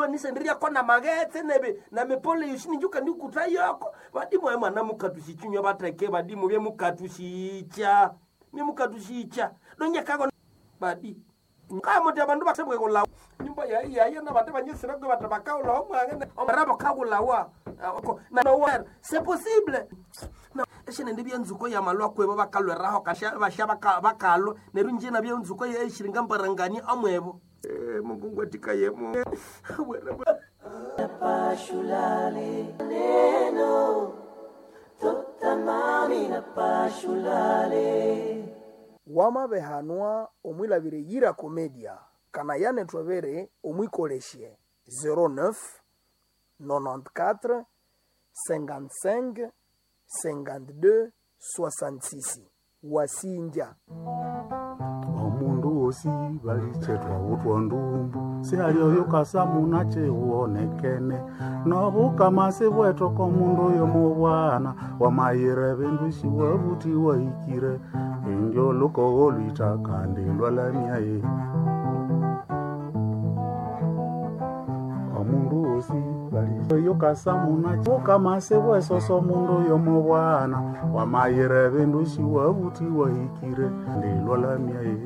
nisendiria kona magetse nebe na mepole yushini njuka ndi kuta yoko badimu ayo mwana mukatushichinywa bateke badimu bye mukatushicha bye mukatushicha donye kago badi kamote abandu batebwe kulawa nyumba ya ya ya na bate banyesira kwe bata bakaula omwange omarabo kagulawa na no where c'est possible na eshine ndi byanzuko ya malwa kwebo bakalweraho kasha basha bakalo nerunje na byanzuko ya eshiringa mbarangani amwebo eh mungu ngwatika yemo Napashulale neno totamani napashulale wamabehanwa omwilabire yira komedia kana yane twebere omwikolesye 09 94 55 52 66 wasinja omundu wosi balichetwa utwa ndumbu sialioyo kasamuna cheuonekene nobukamasi bwetoko mundu oyo mubwana wamayire bindu shiwabuti waikire indyo lukogo lwita kandi lwalamyaye omundu wosi baliyo kasamuna bukamasi bwesoso mundu oyo mubwana wamayire bindu shiwabuti waikire ndi lwalamyaye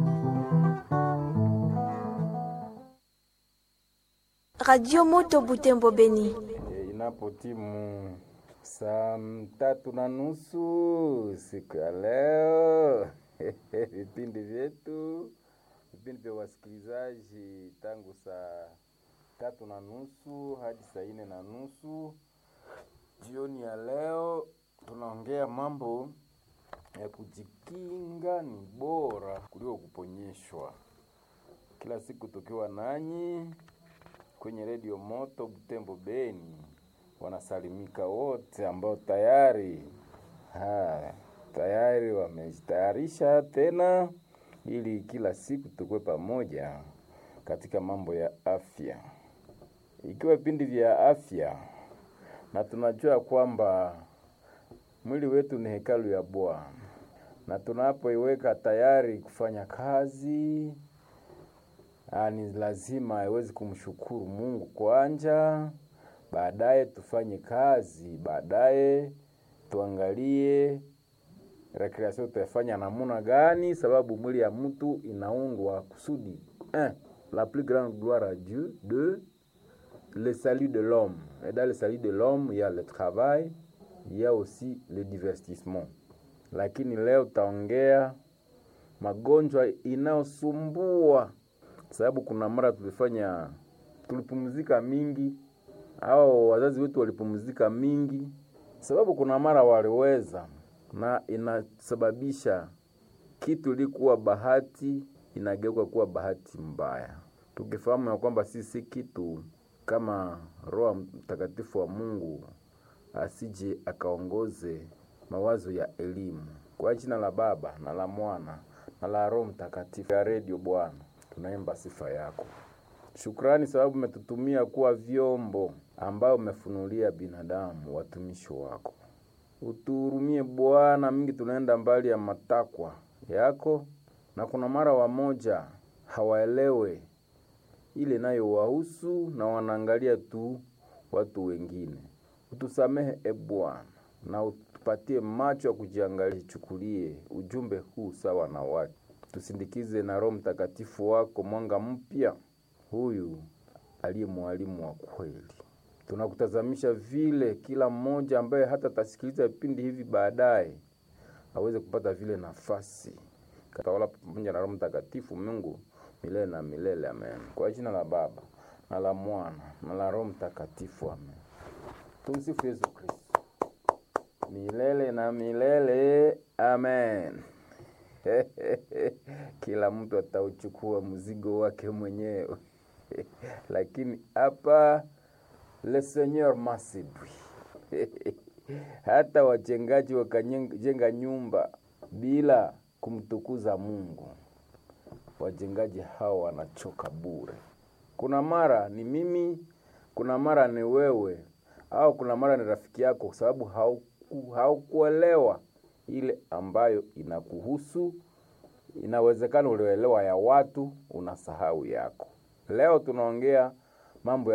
Radio Moto Butembo Beni. E, inapotimu saa tatu na nusu siku ya leo vipindi vyetu vipindi vya wasikilizaji tangu saa tatu na nusu hadi saa nne na nusu jioni ya leo tunaongea mambo ya kujikinga ni bora kuliko kuponyeshwa kila siku tukiwa nanyi kwenye redio moto Butembo Beni, wanasalimika wote ambao tayari ha, tayari wamejitayarisha tena ili kila siku tukue pamoja katika mambo ya afya, ikiwa vipindi vya afya, na tunajua kwamba mwili wetu ni hekalu ya Bwana, na tunapoiweka tayari kufanya kazi Ah, ni lazima iwezi kumshukuru Mungu kwanja, baadaye tufanye kazi, baadaye tuangalie recreation tutafanya namuna gani, sababu mwili ya mtu inaundwa kusudi un, la plus grande gloire à Dieu, deux, le salut de l'homme. Et dans le salut de l'homme, il y a le travail, il y a aussi le divertissement. Lakini leo taongea magonjwa inayosumbua sababu kuna mara tulifanya tulipumzika mingi au wazazi wetu walipumzika mingi, sababu kuna mara waliweza, na inasababisha kitu ilikuwa bahati inageuka kuwa bahati mbaya, tukifahamu ya kwamba sisi kitu kama Roho Mtakatifu wa Mungu asije akaongoze mawazo ya elimu. Kwa jina la Baba na la Mwana na la Roho Mtakatifu ya redio Bwana tunaimba sifa yako. Shukrani sababu umetutumia kuwa vyombo ambao umefunulia binadamu watumishi wako. Utuhurumie Bwana, mingi tunaenda mbali ya matakwa yako, na kuna mara wamoja hawaelewe ile nayo wahusu na wanaangalia tu watu wengine. Utusamehe e Bwana, na utupatie macho ya kujiangalia, chukulie ujumbe huu sawa na watu tusindikize na Roho Mtakatifu wako mwanga mpya, huyu aliye mwalimu wa kweli. Tunakutazamisha vile kila mmoja ambaye hata tasikiliza vipindi hivi baadaye aweze kupata vile nafasi katawala pamoja na Roho Mtakatifu Mungu milele na milele, amen. Kwa jina la Baba na la Mwana na la Roho Mtakatifu, amen. Tumsifu Yesu Kristo milele na milele, amen. Kila mtu atauchukua mzigo wake mwenyewe lakini hapa le Seigneur masibwi hata wajengaji wakajenga nyumba bila kumtukuza Mungu, wajengaji hao wanachoka bure. Kuna mara ni mimi, kuna mara ni wewe, au kuna mara ni rafiki yako, kwa sababu hauku, haukuelewa ile ambayo inakuhusu. Inawezekana ulioelewa ya watu, unasahau yako. Leo tunaongea mambo